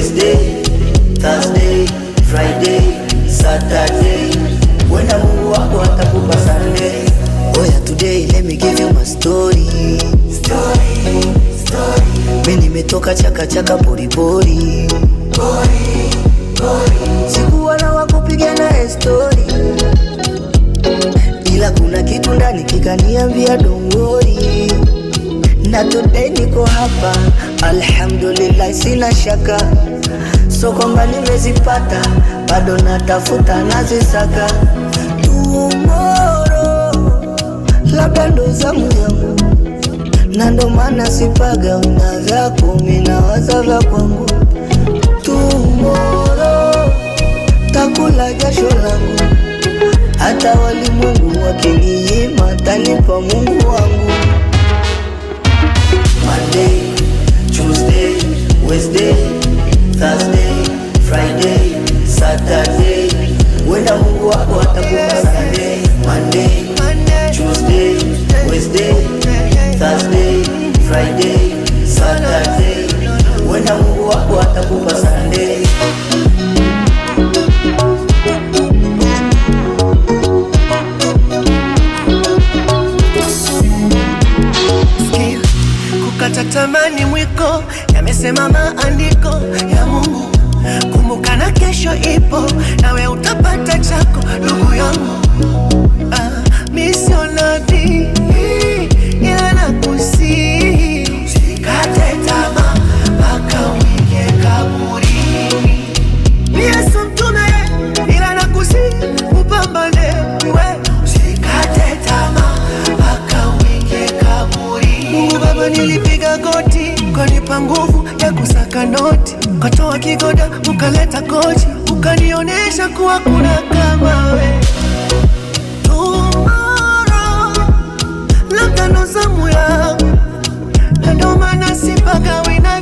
Wednesday, Thursday, Friday, Saturday. Wenda Mungu wako atakupa Sunday. Oya today let me give you my story. Story, story. Mimi nimetoka chaka chaka pori pori. Pori, pori. Sikuwa na wakupiga naye story. Ila kuna kitu ndani kikaniambia don't worry. Na today niko hapa, alhamdulillah, sina shaka, so kwamba nimezipata, bado natafuta nazisaka. Tomorrow labda ndo zamu yangu, na ndo maana sipaga una vyako, minawaza vya kwangu. Tomorrow takula jasho langu, hata walimwengu wakininyima, tanipa Mungu wangu. Monday, Tuesday, Wednesday, Thursday, Friday, Saturday. Wenda Mungu wako atakupa Sunday. Monday, Tuesday, Wednesday, Thursday, Friday, Saturday. Wenda Mungu wako atakupa Sunday. Sikia, kukata tamani mwiko yamesema maandiko ya Mungu. Kumbuka na kesho ipo, nawe utapata chako ndugu yangu. Ah, mi sio nabii ila nakusihi usikate tamaa mpaka uingie kaburini. Mi Yesu mtume ila nakusihi upambane we usikate tamaa mpaka uingie kaburi. Mungu Baba, nilipiga goti ukanipa nguvu ya kusaka noti, ukatoa kigoda ukaleta kochi, ukanionyesha kuwa kuna kama we. Tomorrow labda ndo zamu yangu, na ndo maana sipagawi na